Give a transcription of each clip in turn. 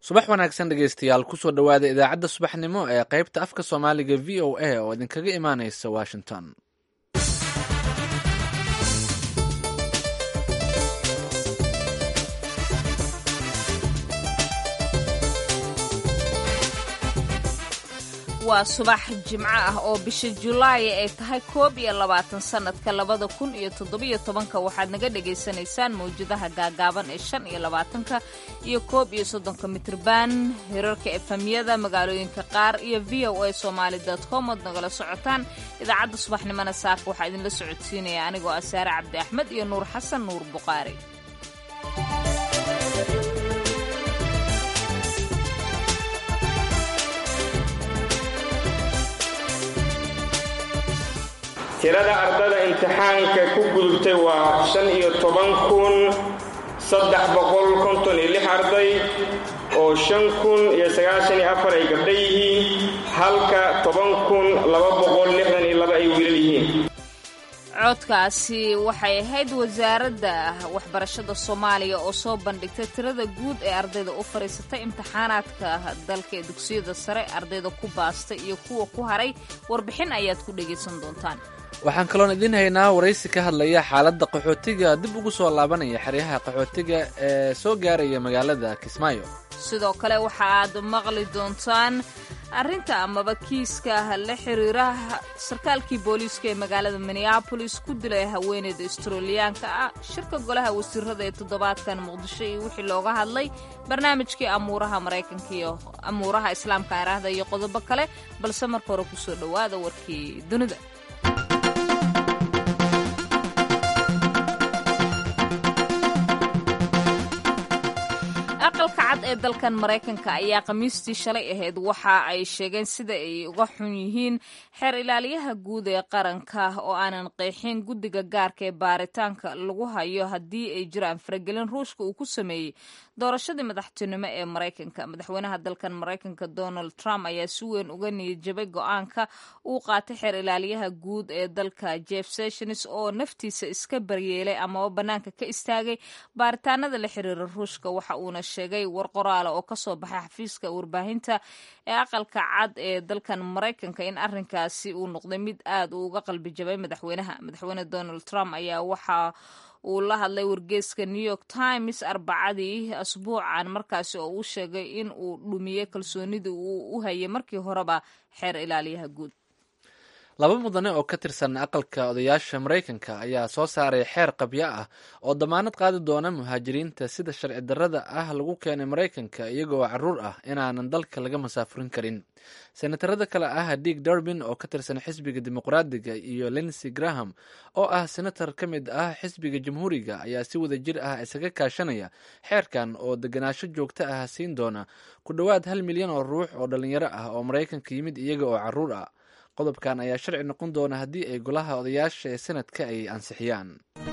subax wanaagsan dhegeystayaal kusoo dhowaada idaacadda subaxnimo ee qaybta afka soomaaliga v o a oo idinkaga imaaneysa washington waa subax jimco ah oo bisha julaay ay tahay koob iyo labaatan sannadka labada kun iyo toddobiyo tobanka waxaad naga dhagaysanaysaan mawjadaha gaagaaban ee shan iyo labaatanka iyo koob iyo soddonka mitrban hirarka efamyada magaalooyinka qaar iyo v o a somaali com ood nagala socotaan idaacadda subaxnimona saaka waxaa idinla socodsiinaya anigoo ah saare cabdi axmed iyo nuur xasan nuur buqaari tirada ardada imtixaanka ku gudubtay waa shan iyo toban kun saddex boqol konton iyo lix arday oo shan kun iyo sagaashan iyo afar ay gabdha yihiin halka toban kun laba boqol lixdan iyo laba ay wiilal yihiin codkaasi waxay ahayd wasaaradda waxbarashada soomaaliya oo soo bandhigtay tirada guud ee ardayda u fadhiisatay imtixaanaadka dalka ee dugsiyada sare ardayda ku baastay iyo kuwa ku haray warbixin ayaad ku dhegaysan doontaan waxaan kaloon idiin haynaa waraysi ka hadlaya xaaladda qaxootiga dib ugu soo laabanaya xeryaha qaxootiga ee soo gaaraya magaalada kismaayo sidoo kale waxa aad maqli doontaan arrinta amaba kiiska la xiriira sarkaalkii booliiska ee magaalada minneabolis ku dilay haweeneyda australiyaanka ah shirka golaha wasiirada ee toddobaadkan muqdisho iyo wixii looga hadlay barnaamijkii amuuraha maraykanka iyo amuuraha islaamka araahda iyo qodobo kale balse marka hore kusoo dhowaada warkii dunida aqalka cad ee dalkan maraykanka ayaa khamiistii shalay ahayd waxa ay sheegeen sida ay uga xun yihiin xeer ilaaliyaha guud ee qaranka oo aanan qeexin guddiga gaarka ee baaritaanka lagu hayo haddii ay jiraan faragelin ruushka uu ku sameeyey doorashadii madaxtinimo ee maraykanka madaxweynaha dalkan maraykanka donald trump ayaa si weyn uga niyadjabay go-aanka uu qaatay xeer ilaaliyaha guud ee dalka jeff sessions oo naftiisa iska baryeelay amaba bannaanka ka istaagay baaritaanada la xiriira ruushka waxa uuna sheegay war qoraala oo kasoo baxay xafiiska warbaahinta ee aqalka cad ee dalkan maraykanka in arrinkaasi uu noqday mid aad uu uga qalbi jabay madaxweynaha madaxweyne donald trump ayaa waxa uu la hadlay wargeeska new york times arbacadii asbuucan markaasi oo uu sheegay in uu dhumiyey kalsoonidii uu u hayay markii horeba xeer ilaaliyaha guud laba mudane oo ka tirsan aqalka odayaasha maraykanka ayaa soo saaray xeer qabyo ah oo damaanad qaadi doona muhaajiriinta sida sharci darrada ah lagu keenay maraykanka iyagoo caruur ah inaanan dalka laga masaafurin karin senatarada kale ah diig durbin oo ka tirsan xisbiga dimuqraadiga iyo linsey graham oo ah senator ka mid ah xisbiga jamhuuriga ayaa si wada jir ah isaga kaashanaya xeerkan oo deganaansho joogto ah siin doona ku dhowaad hal milyan oo ruux oo dhalinyaro ah oo maraykanka yimid iyaga oo caruur ah qodobkan ayaa sharci noqon doona haddii ay golaha odayaasha ee sanadka ay ansixiyaan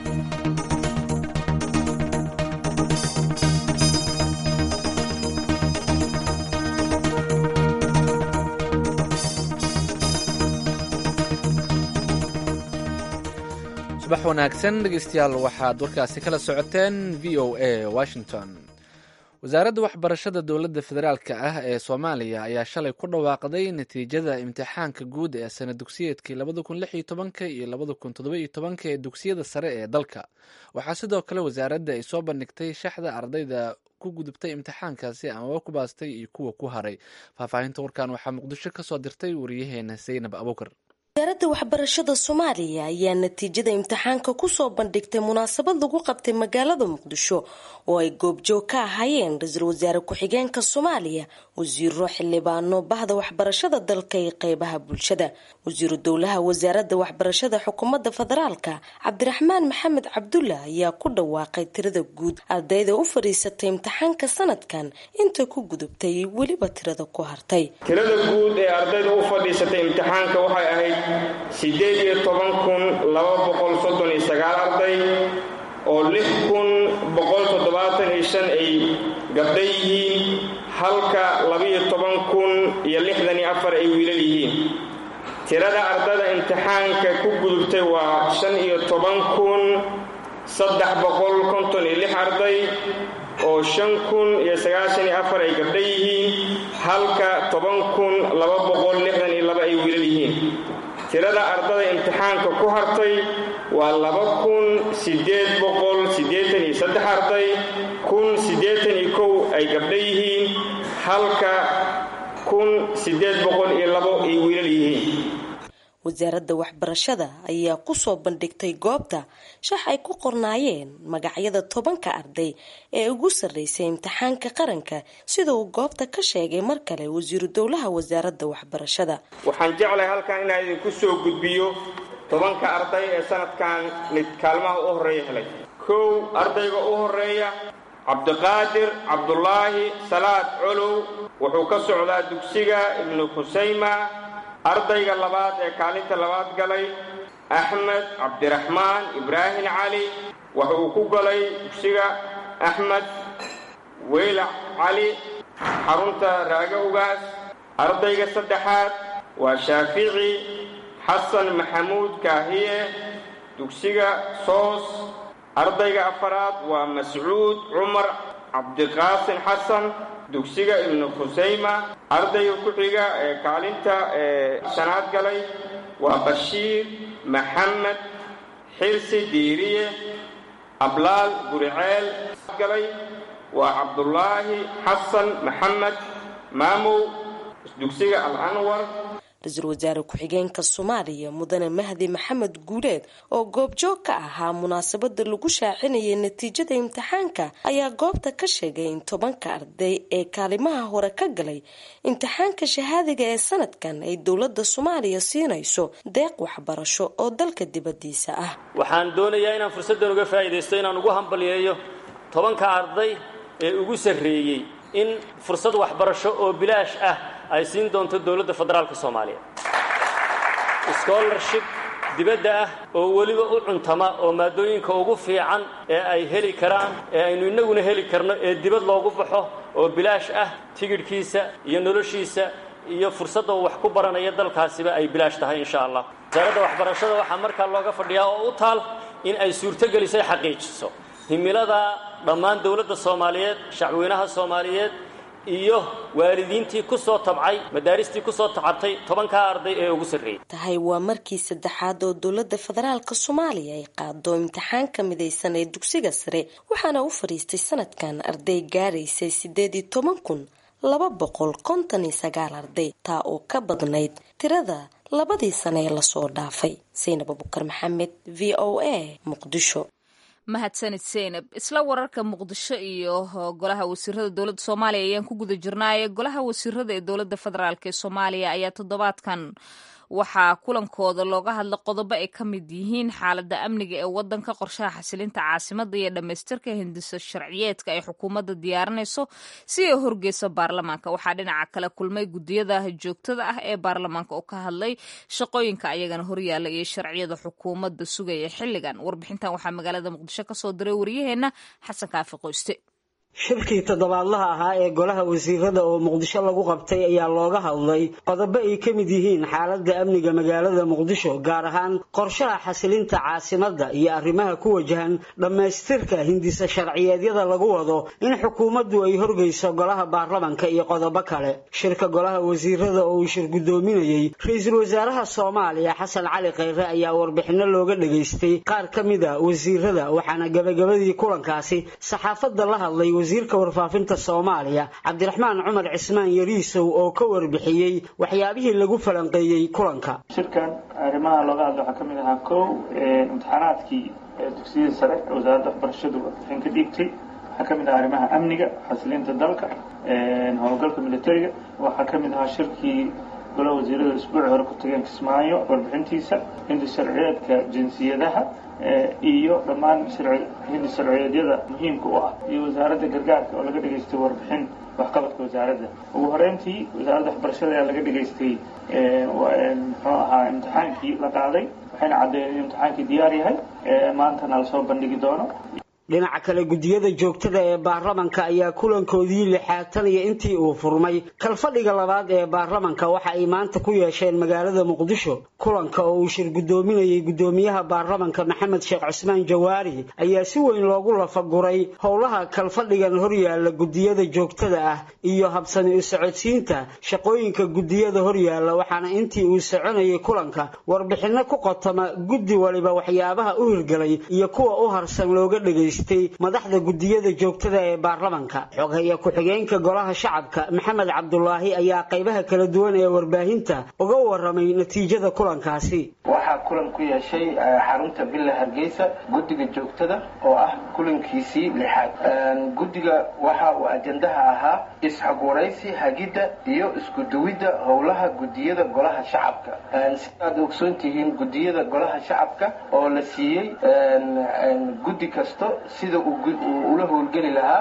subax wanaagsan dhegeystayaal waxaad warkaasi kala socoteen v o a washington wasaaradda waxbarashada dowladda federaalk ah ee soomaaliya ayaa shalay ku dhawaaqday natiijada imtixaanka guud ee sana dugsiyeedkii labada kun lix iyo tobanka iyo labada kun toddoba iyo tobanka ee dugsiyada sare ee dalka waxaa sidoo kale wasaaradda ay soo bandhigtay shaxda ardayda ku gudubtay imtixaankaasi amaba ku baastay iyo kuwa ku haray faahfaahinta warkan waxaa muqdisho kasoo dirtay wariyaheena zaynab abuukar wasaaradda waxbarashada soomaaliya ayaa natiijada imtixaanka kusoo bandhigtay munaasabad lagu qabtay magaalada muqdisho oo ay goobjoog ka ahaayeen ra-iisul wasaare ku-xigeenka soomaaliya wasiiro xildhibaano bahda waxbarashada dalka iyo qeybaha bulshada wasiiru dowlaha wasaaradda waxbarashada xukuumadda federaalka cabdiraxmaan maxamed cabdulla ayaa ku dhawaaqay tirada guud ardayda u fadhiisatay imtixaanka sanadkan inta ku gudubtay weliba tirada ku hartay tirada guud ee ardayda u fadhiisatay imtixaanka waxay ahayd siddeed iyo toban kun laba boqol soddon iyo sagaal arday oo lix kun boqol toddobaatan iyo shan ay gabdha yihiin halka labaiyo toban kun iyo lixdan iyo afar ay wiilal yihiin tirada ardada imtixaanka ku gudubtay waa shan iyo toban kun saddex boqol konton iyo lix arday oo shan kun iyo sagaashan iyo afar ay gabdha yihiin halka toban kun laba boqol lixdan iyo laba ay wiilal yihiin tirada ardada imtixaanka ku hartay waa laba kun siddeed boqol siddeetan iyo saddex arday kun siddeetan iyo kow ay gabdha yihiin halka kun siddeed boqol iyo labo ay wiilal yihiin wasaaradda waxbarashada ayaa kusoo bandhigtay goobta shax ay ku qornaayeen magacyada tobanka arday ee ugu sarreysay imtixaanka qaranka sida uu goobta ka sheegay mar kale wasiiru dowlaha wasaaradda waxbarashada waxaan jeclahay halkan inaan idinku soo gudbiyo tobanka arday ee sanadkan mid kaalmaha u horreeya helay kow ardayga u horreeya cabdiqaadir cabdulaahi salaad colow wuxuu ka socdaa dugsiga ibnu khusayma ardayga labaad ee kaalinta labaad galay axmed cabdiraxmaan ibraahim cali waxa uu ku galay dugsiga axmed weylac cali xarunta raaga ugaas ardayga saddexaad waa shaafici xasan maxamuud kaahiye dugsiga soos ardayga afaraad waa mascuud cumar cabdiqaasin xasan dugsiga ibnu khusayma ardayga ku xiga ee kaalinta ee shanaad galay waa bashiir maxamed xirsi diiriye ablaal guriceel galay waa cabdulaahi xasan maxamed maamow dugsiga al anwar ra-iisul wasaare ku-xigeenka soomaaliya mudane mahdi maxamed guuleed oo goobjoog ka ahaa munaasabada lagu shaacinayay natiijada imtixaanka ayaa goobta ka sheegay in tobanka arday ee kaalimaha hore ka galay imtixaanka shahaadiga ee sanadkan ay dowlada soomaaliya siinayso deeq waxbarasho oo dalka dibadiisa ah waxaan doonayaa inaan fursaddan uga faa'iidaysto inaan ugu hambalyeeyo tobanka arday ee ugu sarreeyey in fursad waxbarasho oo bilaash ah ay siin doonto dowladda federaalka soomaaliya scholarship dibadda ah oo weliba u cuntama oo maadooyinka ugu fiican ee ay heli karaan ee aynu innaguna heli karno ee dibad loogu baxo oo bilaash ah tigidhkiisa iyo noloshiisa iyo fursadda uu wax ku baranaya dalkaasiba ay bilaash tahay insha allah wasaaradda waxbarashada waxaa markaa looga fadhiyaa oo u taal in ay suurtogelisay xaqiijiso himilada dhammaan dowladda soomaaliyeed shacweynaha soomaaliyeed iyo waalidiintii ku soo tabcay madaaristii ku soo tacabtay tobankaa arday ee ugu sarreeyey tahay waa markii saddexaad oo dowladda federaalka soomaaliya ay qaado imtixaanka midaysan ee dugsiga sare waxaana u fadhiistay sanadkan arday gaaraysay siddeed iyo toban kun laba boqol konton iyo sagaal arday taa oo ka badnayd tirada labadii sane ee lasoo dhaafay saynab abukar maxamed v o a muqdisho mahadsanid seynab isla wararka muqdisho iyo golaha wasiirada dowladda soomaaliya ayaan ku guda jirnaaye golaha wasiirada ee dowladda federaalk ee soomaaliya ayaa toddobaadkan waxaa kulankooda looga hadla qodobo ay ka mid yihiin xaaladda amniga ee wadanka qorshaha xasilinta caasimada iyo dhammaystirka hindiso sharciyeedka ay xukuumadda diyaarinayso si ay horgeyso baarlamaanka waxaa dhinaca kale kulmay gudiyada joogtada ah ee baarlamaanka oo ka hadlay shaqooyinka ayagana horyaala iyo sharciyada xukuumadda sugaya xilligan warbixintan waxaa magaalada muqdisho kasoo diray waryaheena xasan kaafi qoyste shirkii toddobaadlaha ahaa ee golaha wasiirada oo muqdisho lagu qabtay ayaa looga hadlay qodobo ay ka mid yihiin xaaladda amniga magaalada muqdisho gaar ahaan qorshaha xasilinta caasimadda iyo arrimaha ku wajahan dhammaystirka hindisa sharciyeedyada lagu wado in xukuumaddu ay horgeyso golaha baarlamanka iyo qodobo kale shirka golaha wasiirada oo uu shir guddoominayey ra-iisul wasaaraha soomaaliya xasan cali kheyre ayaa warbixino looga dhageystay qaar ka mid a wasiirada waxaana gabagabadii kulankaasi saxaafadda la hadlay wasiirka warfaafinta soomaaliya cabdiraxmaan cumar cismaan yariisow oo ka warbixiyey waxyaabihii lagu falanqeeyey kulanka shirkan arrimaha looga hadla waxaa ka mid ahaa kow imtixaanaadkii dugsiyada sare ee wasaaradda waxbarashadu warbixin ka dhiibtay waxaa ka mid ahaa arrimaha amniga xasilinta dalka howlgalka militariga waxaa ka mid ahaa shirkii golaha wasiirada isbuuci hore ku tageen kismaayo warbixintiisa hindi sharciyeedka jinsiyadaha iyo dhammaan hindi sharciyeedyada muhiimka u ah iyo wasaaradda gargaarka oo laga dhegaystay warbixin waxqabadka wasaaradda ugu horeyntii wasaaradda waxbarashada ayaa laga dhegaystay muxuu ahaa imtixaankii la qaaday waxayna caddeeyeen in imtixaankii diyaar yahay maantana lasoo bandhigi doono dhinaca kale guddiyada joogtada ee baarlamanka ayaa kulankoodii lixaatan iyo intii uu furmay kalfadhiga labaad ee baarlamanka waxa ay maanta ku yeesheen magaalada muqdisho kulanka oo uu shir guddoominayay guddoomiyaha baarlamanka maxamed sheekh cusmaan jawaari ayaa si weyn loogu lafaguray howlaha kalfadhigan horyaala guddiyada joogtada ah iyo habsami u socodsiinta shaqooyinka guddiyada horyaala waxaana intii uu soconayay kulanka warbixinno ku qotoma guddi waliba waxyaabaha u hirgelay iyo kuwa u harsan looga dhegaystay madaxda guddiyada joogtada ee baarlamanka xogaya ku-xigeenka golaha shacabka maxamed cabdulaahi ayaa qaybaha kala duwan ee warbaahinta uga waramay natiijada kulankaasi waxaa kulan ku yeeshay xarunta villa hargeysa guddiga joogtada oo ah kulankiisii lixaad guddiga waxa uu ajandaha ahaa isxogwaraysi hagidda iyo isku duwidda howlaha guddiyada golaha shacabka sidaad ogsoon tihiin guddiyada golaha shacabka oo la siiyey guddi kasto sida uu ula howlgeli lahaa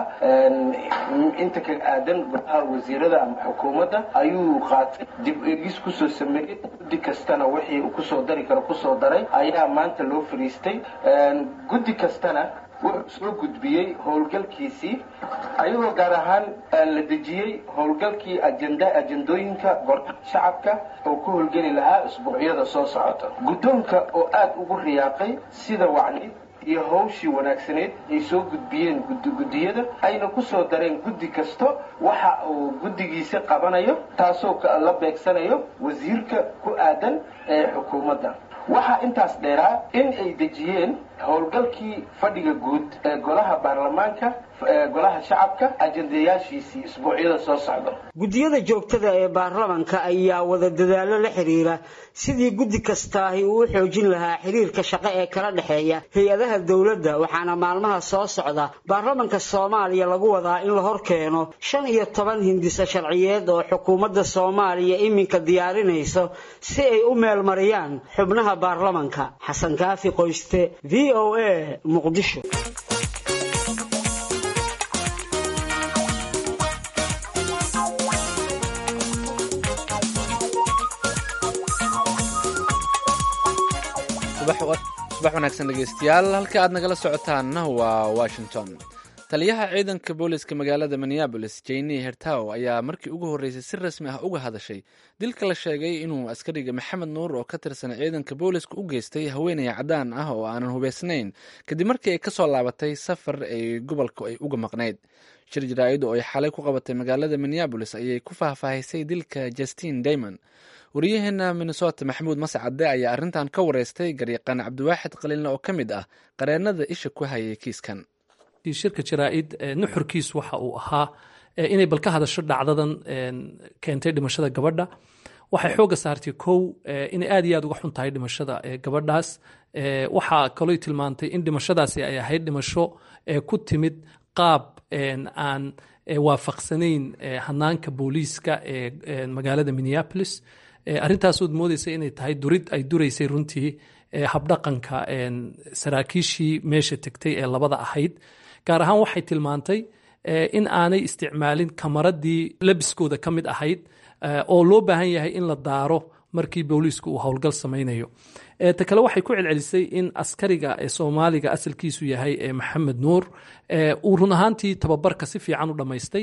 inta ka aadan golaha wasiirada ama xukuumadda ayuu qaatay dib eegis kusoo sameeyey guddi kastana wixii uu kusoo dari karo kusoo daray ayaa maanta loo fariistay guddi kastana wuxuu soo gudbiyey howlgalkiisii ayagoo gaar ahaan la dejiyey howlgalkii ajanda ajandooyinka golaha shacabka oo ku howlgeli lahaa isbuucyada soo socota guddoonka oo aada ugu riyaaqay sida wacni iyo hawshii wanaagsaneyd ay soo gudbiyeen guddiyada ayna ku soo dareen guddi kasto waxa uu guddigiisa qabanayo taasoo la beegsanayo wasiirka ku aadan ee xukuumadda waxaa intaas dheeraa in ay dejiyeen howlgalkii fadhiga guud ee golaha baarlamaanka golaha shacabka ajandayaashiisii isbuucyada soo socda guddiyada joogtada ee baarlamanka ayaa wada dadaalo la xiriira sidii guddi kastaahi uu u xoojin lahaa xiriirka shaqo ee kala dhexeeya hay-adaha dowladda waxaana maalmaha soo socda baarlamanka soomaaliya lagu wadaa in la hor keeno shan iyo toban hindisa sharciyeed oo xukuumadda soomaaliya iminka diyaarinayso si ay u meelmariyaan xubnaha baarlamanka xasan kaafi qoyste v o a muqdisho subax wanaagsan dhegeystayaal halka aad nagala socotaanna waa washington taliyaha ciidanka booliska magaalada minneabolis jeyni hertaw ayaa markii ugu horreysay si rasmi ah uga hadashay dilka la sheegay inuu askariga maxamed nuur oo ka tirsan ciidanka booliska u geystay haweeney caddaan ah oo aanan hubeysnayn kadib markii ay kasoo laabatay safar ay gobolka ay uga maqnayd shir jaraa'id oo ay xalay ku qabatay magaalada minneabolis ayay ku faahfaahisay dilka justin daymond wariyaheena minnesota maxamuud mascade ayaa arrintan ka wareystay garyaqaan cabdiwaaxid qaliinle oo ka mid ah qareenada isha ku hayay kiiskan shirka jaraa-id nuxurkiis waxa uu ahaa inay bal ka hadasho dhacdadan keentay dhimashada gabadha waxay xooga saartay kow inay aad iyo aad uga xun tahay dhimashada gabadhaas waxaa kaloo tilmaantay in dhimashadaasi ay ahayd dhimasho ku timid qaab aan waafaqsanayn hanaanka booliiska ee magaalada minneapolis arrintaasood moodeysa inay tahay durid ay duraysay runtii habdhaqanka saraakiishii meesha tegtay ee labada ahayd gaar ahaan waxay tilmaantay in aanay isticmaalin kamaradii labiskooda ka mid ahayd oo loo baahan yahay in la daaro markii booliisku uu howlgal samaynayo ta kale waxay ku celcelisay in askariga ee soomaaliga asalkiisu yahay ee maxamed nuur uu run ahaantii tababarka si fiican u dhammaystay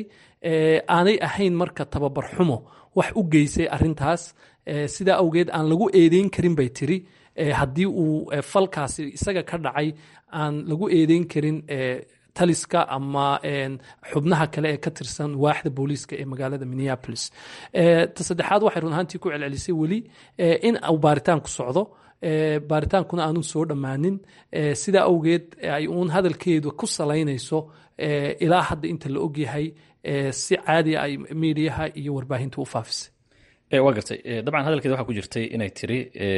aanay ahayn marka tababar xumo wax u geysay arintaas sidaa awgeed aan lagu eedeyn karin bay tiri haddii uu falkaasi isaga ka dhacay aan lagu eedeyn karin taliska ama xubnaha kale ee ka tirsan waaxda booliiska ee magaalada minneapolis ta saddexaad waxay run ahaantii ku celcelisay weli in uu baaritaan ku socdo baaritaankuna aanu soo dhammaanin sidaa awgeed ay uun hadalkeedu ku salaynayso ilaa hadda inta la ogyahay si caadi ay miidiyaha iyo warbaahinta u faafisay waa gartay dabcan hadalkeeda waxaa ku jirtay inay tiri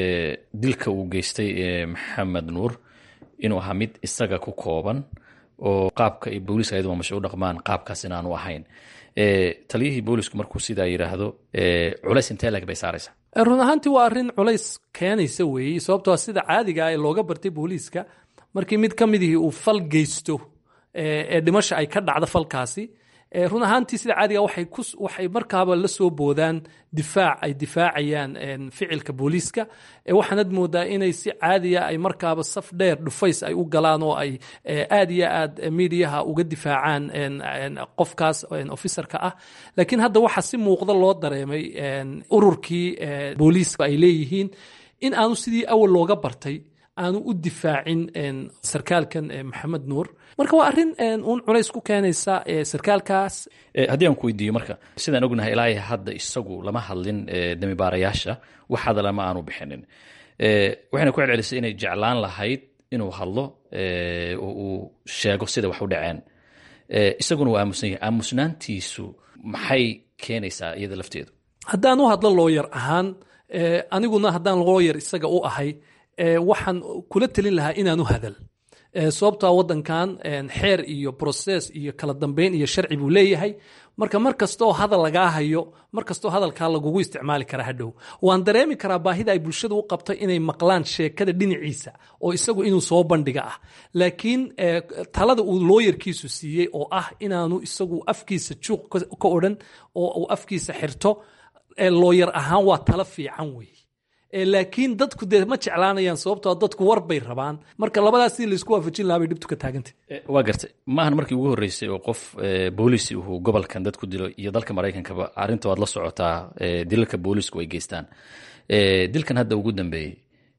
dilka uu geystay maxamed nuur inuu ahaa mid isaga ku kooban oo qaabka ay booliiska ayadu mamasha u dhaqmaan qaabkaas inaanu ahayn taliyihii boolisku markuu sidaa yidhaahdo culays intee lag bay saaraysaa run ahaantii waa arrin culays keenaysa weeye sababtoo sida caadiga ee looga bartay booliiska markii mid ka midihii uu fal geysto ee dhimasha ay ka dhacdo falkaasi run ahaantii sida caadiga waxay ku waxay markaaba la soo boodaan difaac ay difaacayaan ficilka booliiska waxaanad moodaa inay si caadiya ay markaaba saf dheer dhufays ay u galaan oo ay aad iyo aad miidiyaha uga difaacaan qofkaas officerka ah laakiin hadda waxaa si muuqda loo dareemay ururkii booliiska ay leeyihiin in aanu sidii awal looga bartay aanu u difaacin sarkaalkan maxamed nuur marka waa arrin uun culays ku keenaysa sarkaalkaas haddii aan ku weydiiyo marka sidaan ognahay ilaahay hadda isagu lama hadlin damibaarayaasha wax hadala ma aanu bixinin waxayna ku celcelisay inay jeclaan lahayd inuu hadlo oo uu sheego sida wax u dhaceen isaguna waa aamusan yahay aamusnaantiisu maxay keenaysaa iyada lafteedu haddaan u hadlo looyar ahaan aniguna haddaan looyar isaga u ahay waxaan kula telin lahaa inaanu hadal sababtaa wadankan xeer iyo process iyo kala dambeyn iyo sharci buu leeyahay marka mar kastaoo hadal lagaa hayo mar kastaoo hadalkaa lagugu isticmaali karaa hadhow waan dareemi karaa baahida ay bulshada u qabto inay maqlaan sheekada dhinaciisa oo isagu inuu soo bandhiga ah laakiin talada uu looyarkiisu siiyey oo ah inaanu isagu afkiisa juuq ka odhan oo uu afkiisa xirto looyar ahaan waa talo fiican wey laakiin dadku dee ma jeclaanayaan sababtoo dadku war bay rabaan marka labadaas si laysku waafajin lahaa bay dhibtu ka taagantay waa gartay maahan markii ugu horreysay oo qof booliisi uu gobolkan dad ku dilo iyo dalka maraykankaba arrinta waad la socotaa dilalka boolisku ay geystaan dilkan hadda ugu dambeeyey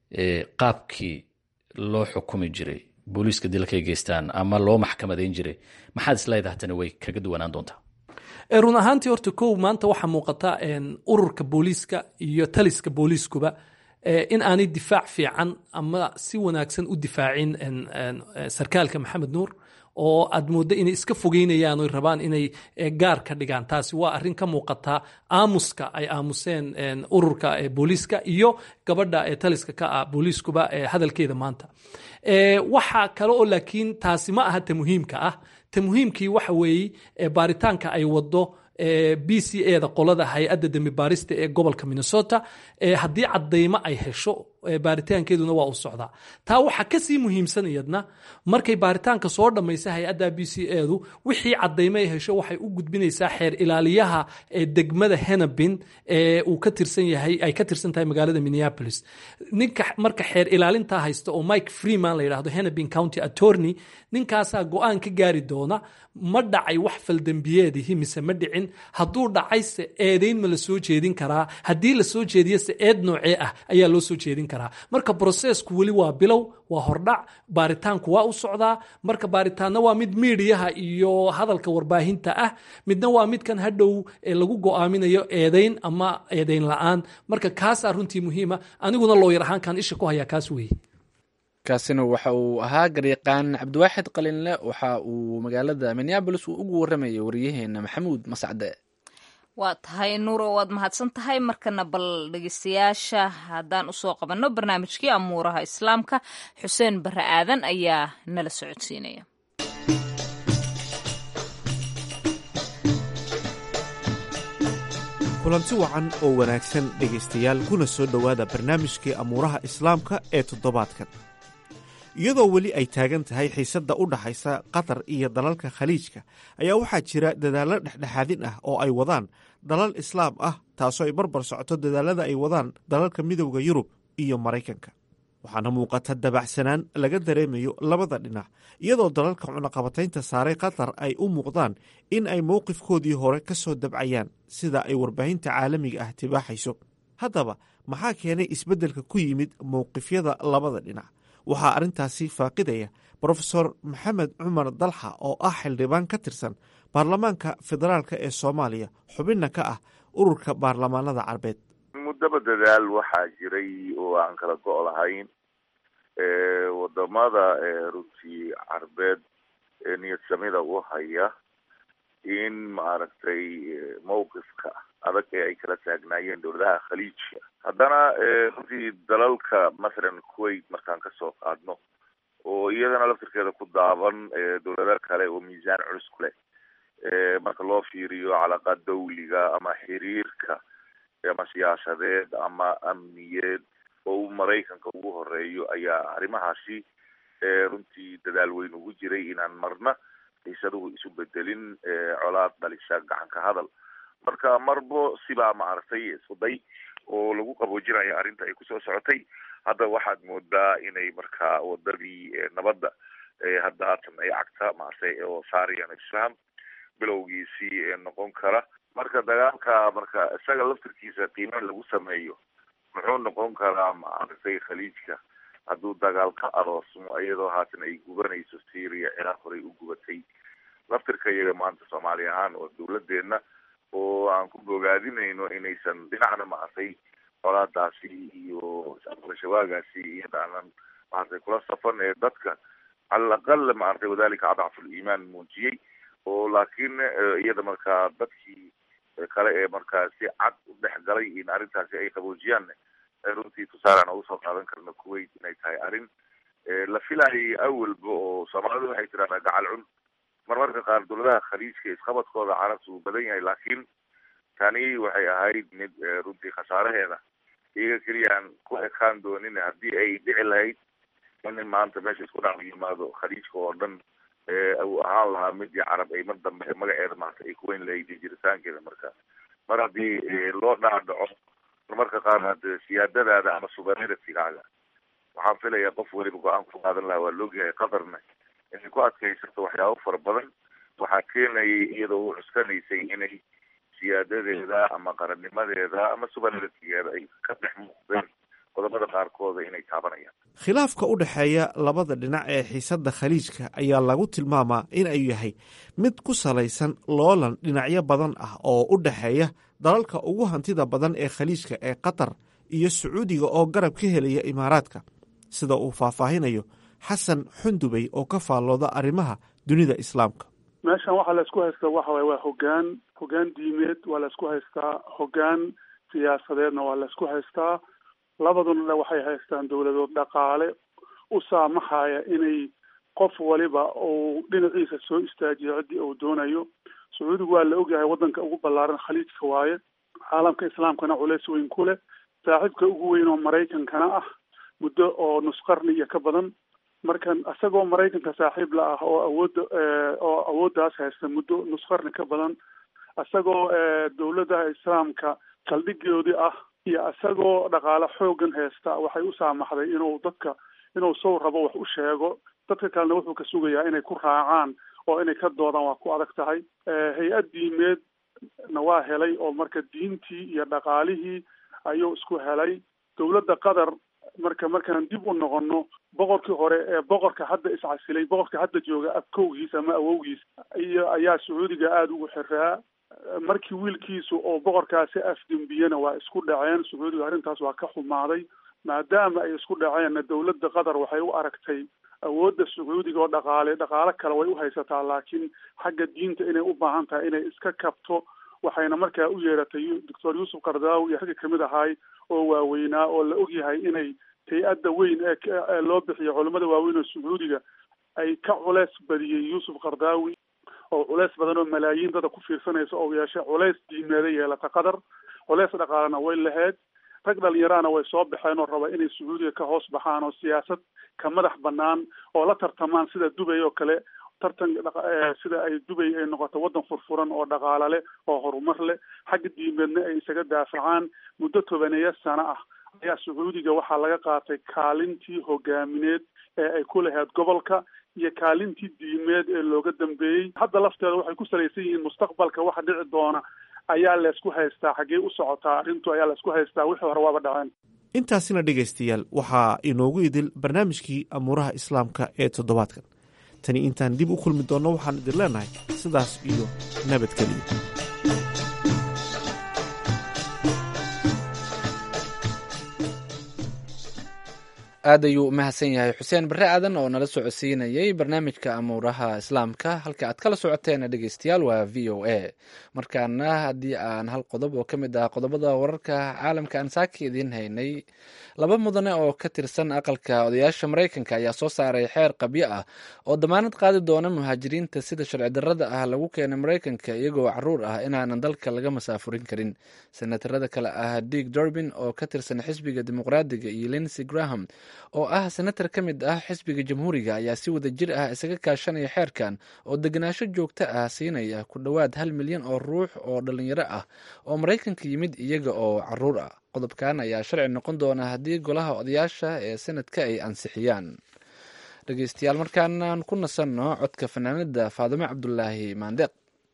qaabkii loo xukumi jiray booliiska dilalkay geystaan ama loo maxkamadayn jiray maxaad isleedahay tani way kaga duwanaan doontaa run ahaantii horta kow maanta waxaa muuqata ururka booliiska iyo taliska booliiskuba in aanay difaac fiican ama si wanaagsan u difaacin sarkaalka maxamed nuur oo aad mooddo inay iska fogeynayaan oy rabaan inay gaar ka dhigaan taasi waa arrin ka muuqata aamuska ay aamuseen ururka booliiska iyo gabadha taliska ka ah booliiskuba hadalkeeda maanta waxaa kale oo laakiin taasi ma aha ta muhiimka ah ta muhiimkii waxa weeye baaritaanka ay wado b c eda qolada hay-adda dembi baarista ee gobolka minnesota haddii cadaymo ay hesho baaritaankeeduna waa u socdaa taa waxaa kasii muhiimsan iyadna markay baaritaanka soo dhammaysa hay-adda b c edu wixii cadaymo ay hesho waxay u gudbinaysaa xeer ilaaliyaha degmada henabin ee uu ka tirsan yahay ay ka tirsan tahay magaalada minneapolis ninka marka xeer ilaalintaa haysta oo mike freeman la yidhahdo henabin county attorney ninkaasaa go-aan ka gaari doona ma dhacay wax faldembiyeedihi mise ma dhicin hadduu dhacayse eedayn ma la soo jeedin karaa haddii la soo jeediyose eed noocee ah ayaa loo soo jeedin karaa marka brosesku weli waa bilow waa hordhac baaritaanku waa u socdaa marka baaritaanna waa mid miidiyaha iyo hadalka warbaahinta ah midna waa midkan hadhow lagu go-aaminayo eedayn ama eedayn la-aan marka kaasaa runtii muhiima aniguna looyar ahaankan isha ku hayaa kaas weeye kaasina waxa uu ahaa garyaqaan cabdiwaaxid qalinle waxa uu magaalada minneabolis uu ugu waramayay waryaheena maxamuud mascade waa tahay nuuro waad mahadsan tahay markana bal dhegeystayaasha haddaan usoo qabanno barnaamijkii amuuraha islaamka xuseen bare aadan ayaa nala socodsiinaya kulanti wacan oo wanaagsan dhegaystayaal kuna soo dhowaada barnaamijkii amuuraha islaamka ee toddobaadkan iyadoo weli ay taagan tahay xiisadda u dhaxaysa qatar iyo dalalka khaliijka ayaa waxaa jira dadaallo dhexdhexaadin ah oo ay wadaan dalal islaam ah taasoo ay barbar socoto dadaalada ay wadaan dalalka midowda yurub iyo maraykanka waxaana muuqata dabacsanaan laga dareemayo labada dhinac iyadoo dalalka cunaqabataynta saaray qatar ay u muuqdaan in ay mowqifkoodii hore ka soo dabcayaan sida ay warbaahinta caalamiga ah tibaaxayso haddaba maxaa keenay isbeddelka ku yimid mowqifyada labada dhinac waxaa arrintaasi faaqidaya brofesor maxamed cumar dalxa oo ah xildhibaan ka tirsan baarlamaanka federaalk ee soomaaliya xubinna ka ah ururka baarlamaanada carbeed muddaba dadaal waxaa jiray oo aan kala go' lahayn wadamada runtii carbeed ee niyad samida u haya in maaragtay mowqifka adag ee ay kala taagnaayeen dowladaha khaliijka haddana runtii dalalka mathalan kuwait markaan kasoo qaadno oo iyadana laftirkeeda ku daaban dowlado kale oo miisaan culus ku leh marka loo fiiriyo calaaqaad dawliga ama xiriirka ama siyaasadeed ama amniyeed oo uu maraykanka ugu horeeyo ayaa arrimahaasi runtii dadaal weyn ugu jiray inaan marna xiisaduhu isu bedelin colaad dhalisha gacanka hadal marka marbo sibaa maaragtay iskuday oo lagu qaboojinayo arrinta ay kusoo socotay hadda waxaad moodaa inay markaa wadadii nabadda hadda haatan ay cagta maaragtay oo saarayaan isfaham bilowgiisii noqon kara marka dagaalka marka isaga laftirkiisa qiime lagu sameeyo muxuu noqon karaa maaragtay khaliijka hadduu dagaal ka aroosmo iyadoo haatan ay gubanayso syria ciraaq horey u gubatay laftirka iyaga maanta soomaali ahaan oo dawladeena oo aan ku bogaadinayno inaysan dhinacna maaragtay colaadaasi iyo al-shabaagaasi iyada aanan maaragtay kula safan ee dadka cala aqal maaragtay wadalika adcafu liimaan muujiyey oo laakiin iyada markaa dadkii kale ee markaa si cad u dhex galay in arrintaasi ay qaboojiyaan runtii tusaale aan ugu soo qaadan karno kuwait inay tahay arrin la filayay awalba oo soomaalidu waxay tiraahdaa gacal cun marmarka qaar dawladaha khaliijka isqabadkooda carabta uu badan yahay laakiin tani waxay ahayd mid runtii khasaaraheeda iyaga keliya aan ku ekaan doonin haddii ay dhici lahayd in maanta meesha isku dhac yimaado khaliijka oo dhan uu ahaan lahaa midii carab ay mar dambe magaceeda maarta ay kuweyn lahayd jiritaankeeda marka mar haddii loo dhaadhaco marmarka qaar hade siyaadadaada ama suverenitygaaga waxaan filayaa qof weliba go-aan ku qaadan lahaa waa loogyahay qatarna inay ku adkaysato waxyaabo fara badan waxaa keenayay iyadoo u cuskanaysay inay siyaadadeeda ama qarannimadeeda ama suverenitigeeda ay ka dhex muuqdeen qodobada qaarkooda inay taabanayaan khilaafka u dhexeeya labada dhinac ee xiisadda khaliijka ayaa lagu tilmaamaa in ay yahay mid ku salaysan loolan dhinacyo badan ah oo u dhexeeya dalalka ugu hantida badan ee khaliijka ee qatar iyo sacuudiga oo garab ka helaya imaaraadka sida uu faahfaahinayo xasan xundubey oo ka faallooda arrimaha dunida islaamka meeshan waxaa la isku haystaa waxa waye waa hogaan hogaan diimeed waa la isku haystaa hogaan siyaasadeedna waa la isku haystaa labaduna waxay haystaan dowladood dhaqaale u saamaxaya inay qof waliba uu dhinaciisa soo istaajiyo ciddii uu doonayo sacuudigu waa la ogyahay waddanka ugu ballaaran khaliijka waaye caalamka islaamkana culays weyn ku leh saaxiibka ugu weyn oo maraykankana ah muddo oo nus qarni iyo ka badan markan isagoo maraykanka saaxiib la ah oo awoodda oo awooddaas haysta muddo nus qarni ka badan isagoo dowladaha islaamka saldhigoodii ah iyo isagoo dhaqaale xoogan haysta waxay u saamaxday inuu dadka inuu sow rabo wax u sheego dadka kalena wuxuu ka sugayaa inay ku raacaan oo inay ka doodaan waa ku adag tahay hay-ad diimeed na waa helay oo marka diintii iyo dhaqaalihii ayuu isku helay dowladda qatar marka markaan dib u noqono boqorkii hore ee boqorka hadda iscasilay boqorka hadda jooga abkowgiis ama awowgiis iyo ayaa sacuudiga aada ugu xiraa markii wiilkiisu oo boqorkaasi afdembiyena waa isku dhaceen sacuudiga arrintaas waa ka xumaaday maadaama ay isku dhaceenna dowladda qatar waxay u aragtay awoodda sacuudiga oo dhaqaale dhaqaale kale way u haysataa laakiin xagga diinta inay u baahan tahay inay iska kabto waxayna markaa u yeeratay doctor yuusuf kardaawi iyo ragga kamid ahaay oo waaweynaa oo la ogyahay inay hay-adda weyn ee loo bixiyo culamada waaweyn oo sacuudiga ay ka culeys badiyey yuusuf kardaawi oo culeys badan oo malaayiin dada ku fiirsanaysa oo yeeshay culeys diimeeda yeelata qatar culeys dhaqaalena way lahayd rag dhalinyaraana way soo baxeen oo raba inay sacuudiga ka hoos baxaan oo siyaasad ka madax banaan oo la tartamaan sida dubay oo kale tartan sida ay dubay ay noqoto waddan furfuran oo dhaqaale leh oo horumar leh xagga diimeedna ay isaga daafacaan muddo tobaneeya sano ah ayaa sacuudiga waxaa laga qaatay kaalintii hogaamineed ee ay ku lahayd gobolka iyo kaalintii diimeed ee looga dambeeyey hadda lafteeda waxay ku salaysan yihiin mustaqbalka waxa dhici doona ayaa laysku haystaa xaggee u socotaa arrintu ayaa laysku haystaa wixii hore waaba dhaceen intaasina dhegaystayaal waxaa inoogu idil barnaamijkii amuuraha islaamka ee toddobaadkan tani intaan dib u kulmi doonno waxaan idin leenahay sidaas iyo nabadgeliya aad ayuu u mahadsan yahay xuseen barre aadan oo nala socodsiinayay barnaamijka amuuraha islaamka halka aad kala socoteen dhegeystayaal waa v o a markaana haddii aan hal qodob oo ka mid ah qodobada wararka caalamka aan saaka idiin haynay laba mudane oo ka tirsan aqalka odayaasha maraykanka ayaa soo saaray xeer qabyo ah oo damaanad qaadi doona muhaajiriinta sida sharci darrada ah lagu keenay maraykanka iyagoo caruur ah inaanan dalka laga masaafurin karin senatarada kale ah dig durbin oo ka tirsan xisbiga dimuqraadiga iyo linsey graham oo ah senatar ka mid ah xisbiga jamhuuriga ayaa si wada jir ah isaga kaashanaya xeerkan oo degenaansho joogto ah siinaya ku dhowaad hal milyan oo ruux oo dhalinyaro ah oo maraykanka yimid iyaga oo caruur ah qodobkan ayaa sharci noqon doona haddii golaha odayaasha ee sanadka ay ansixiyaan dhegeystayaal markaanaan ku nasanno codka fanaanada faadimo cabdulaahi maandeeq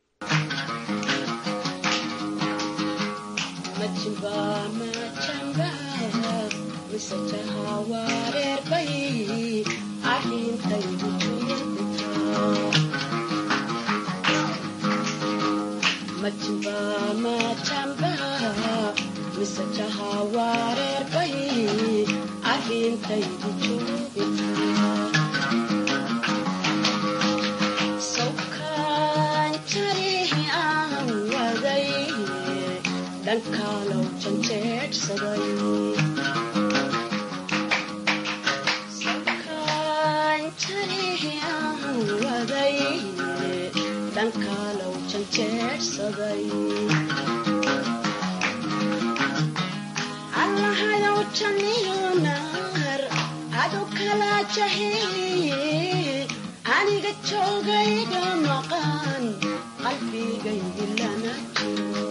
aniga joogayga maqan qalbigaygi lama jiro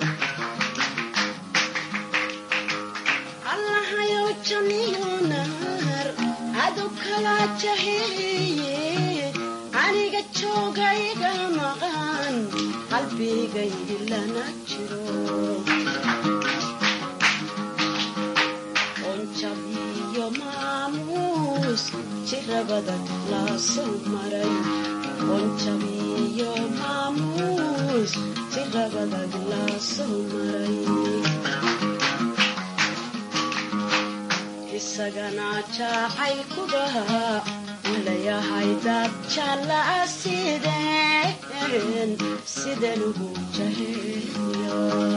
allahayow jamiyo naar adu kala jaheeye aniga joogayga maqan qalbigaygi lama jiro onjabiyo maamuus jirabada laasoo maray onjabiyo maamuus jirabada laasoo maray isagana jacaylkuba ulayahay dad jallaa sideen sideen ugu jaheeyo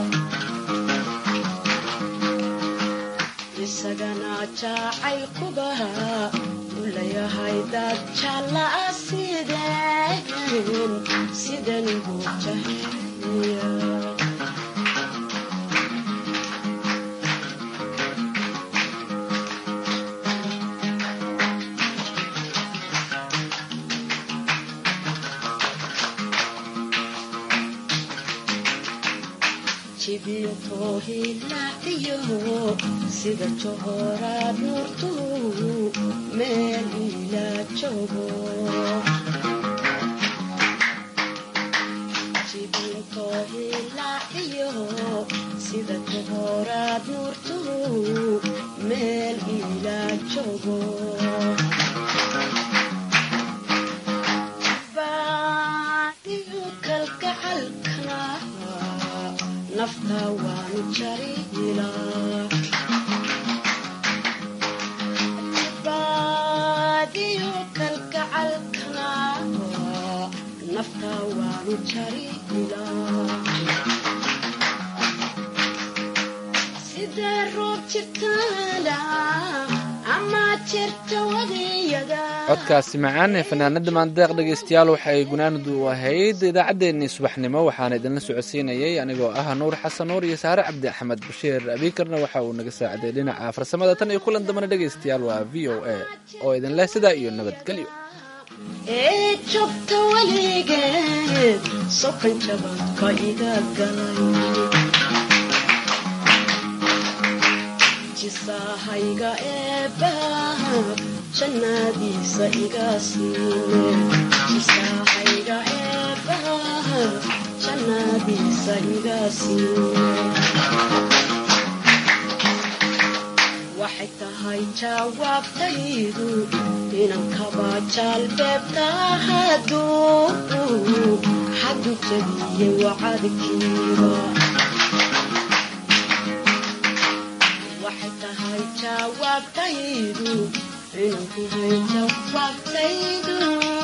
isagana jacaylkuba ulayahay dad jallaa sideen sideen ugu jaheeyo jibintohilaciyo sida johoraad nuurtu meel ila joogo jibintohilaciyo sida johoraad nuurtu meel ila joogo baadiyo kalgacalkana nafta waanu jarila baadiyo kalgacalkana nafta waanu jarila sidee roob jirtaana ama jirta wadiyada codkaasi macaan ee fanaanada maandeeq dhegeystayaal waxay gunaanadu ahayd idaacaddeenii subaxnimo waxaana idinla socodsiinayay anigoo ah nuur xasan nuur iyo saare cabdi axmed bashiir abiikarna waxa uu naga saaciday dhinaca farsamada tan iyo kulan dambana dhegeystayaal waa v o a oo idin leh sidaa iyo nabadgelyo ee joogta weligeed sokan jabadka iga galay jisahayga eebbaha jannadiisa iga siine jisahayga eebbaha jannadiisa iga siine waxay tahay jawaabtaydu inan kaba jaalbeebta hadduu xaddu jabiyey wacadkiiba waxay tahay jawaabtaydu inan kuhay jawaabtaydu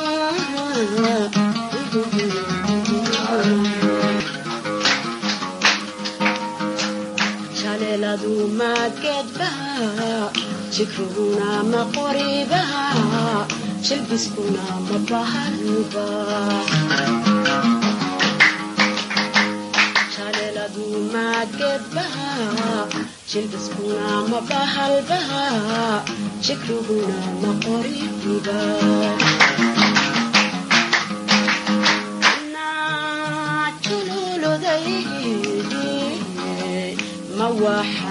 jaleeladu maadgeedbaha jikruguna ma qoribaha jilbiskuna ma bahalba jaleeladu maadgeedbaha jilbiskuna ma bahalbaha jikriguna ma qoriba jululuday ma waxa